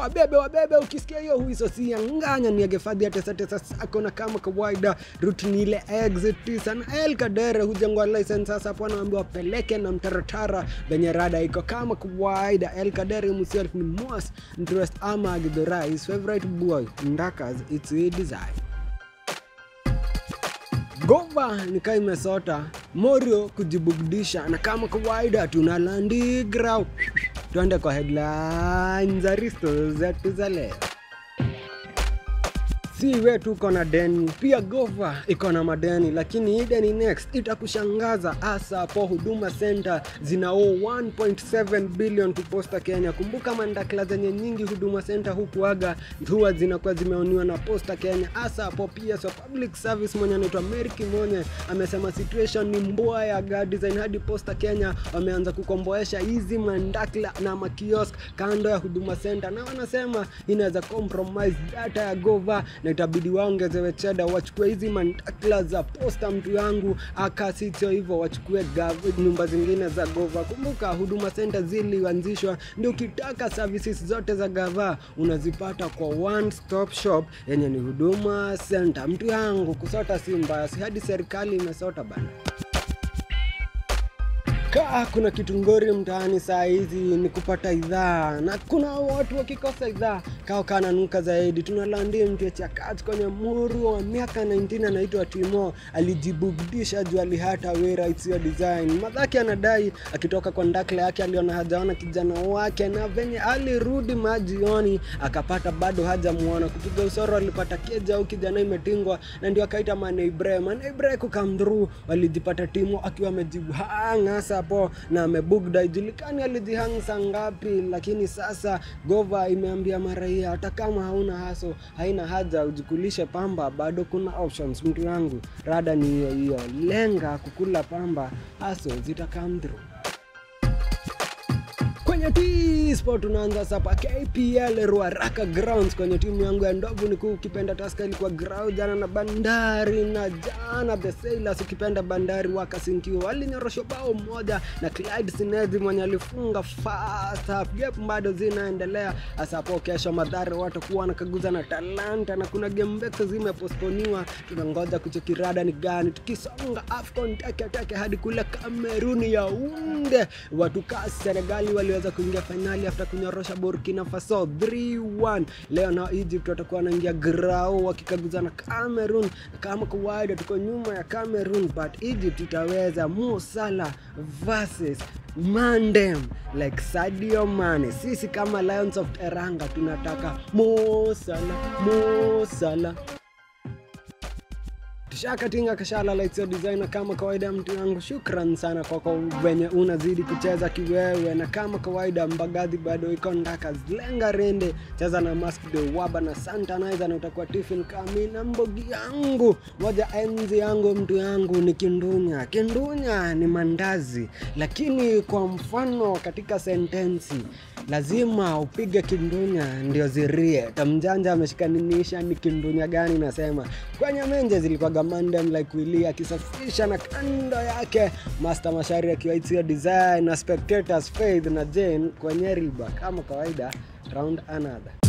wabebe wabebe ukisikia hiyo huiso si nganya niagefadhi atesatesa sako na kama kawaida rut ni ile exit tisa na el kadere hujengwa license sasa hapo anaambiwa wapeleke na mtaratara venye rada iko kama kawaida el kadere himself ni most interest ama agidhora his favorite boy ndakas it's a design gova nikaa imesota morio kujibugdisha na kama kawaida tuna landigrau twende kwa headline za risto zetu za leo si we tuko na deni pia gova iko na madeni lakini hii deni next itakushangaza hasa hapo huduma center zinao 1.7 billion kuposta kenya kumbuka mandakla zenye nyingi huduma center hukuaga huwa zinakuwa zimeoniwa na posta kenya hasa hapo pia so public service mwenye anaitwa mary kimonye amesema situation ni mboa ya ga design hadi posta kenya wameanza kukomboesha hizi mandakla na makiosk kando ya huduma center na wanasema inaweza compromise data ya gova na itabidi waongezewe cheda wachukue hizi mandakla za posta mtu yangu akasitio hivyo wachukue gav- nyumba zingine za gova kumbuka huduma center zilianzishwa ndio ukitaka services zote za gava unazipata kwa one stop shop yenye ni huduma center mtu yangu kusota si mbaya si hadi serikali imesota bana kaa kuna kitu ngori mtaani saa hizi ni kupata idhaa na kuna watu wakikosa idhaa kao kananuka zaidi tunalandi mtu chakat kwenye muru wa miaka 19 anaitwa timo alijibugdisha juu alihata wera isiyo design madhaki anadai akitoka kwa ndakla yake aliona hajaona kijana wake na venye alirudi majioni akapata bado hajamuona kupiga usoro alipata keja au kijana imetingwa na ndio akaita maneibre maneibre kukamdhuru walijipata timo akiwa amejihanga sapo na amebugda ijulikani alijihang saa ngapi lakini sasa gova imeambia maraia hata kama hauna haso haina haja ujikulishe pamba bado kuna options mtu yangu rada ni hiyo hiyo lenga kukula pamba haso zitakam through kwenye T-Sport tunaanza sapa KPL Ruaraka Grounds kwenye timu yangu ya ndovu ni kuu ukipenda Tusker ilikuwa ground jana na Bandari na jana the Sailors ukipenda Bandari wakasinkiwa walinyoroshwa bao moja na Clyde Sinezi mwenye alifunga first half gap bado zinaendelea hasa hapo kesho Madhare watakuwa wanakaguza na Talanta na kuna game mbeko zimeposponiwa tunangoja kuchekirada ni gani tukisonga AFCON teke teke hadi kule Kameruni ya unde watu kaa Senegali waliweza kuingia fainali after kunyorosha Burkina Faso 3-1. Leo na Egypt watakuwa wanaingia grao wakikaguza na Cameroon. Kama kawaida tuko nyuma ya Cameroon but Egypt itaweza Mo Salah versus Mandem like Sadio Mane. Sisi kama Lions of Teranga tunataka Mo Salah, Mo Salah tushakatinga kashala laitio designer kama kawaida mtu yangu shukran sana kwako venye unazidi kucheza kiwewe na kama kawaida mbagadhi bado iko ndaka lenga rende cheza na mask de waba na santanizer na utakuwa tifin kami na mbogi yangu moja enzi yangu mtu yangu ni kindunya kindunya ni mandazi lakini kwa mfano katika sentensi lazima upige kindunya ndio zirie tamjanja ameshikaninisha ni kindunya gani nasema kwenye menje zilikuwaga mandem like wili akisafisha na kando yake master mashari akiwa It's design na spectators faith na jane kwenye riba kama kawaida round another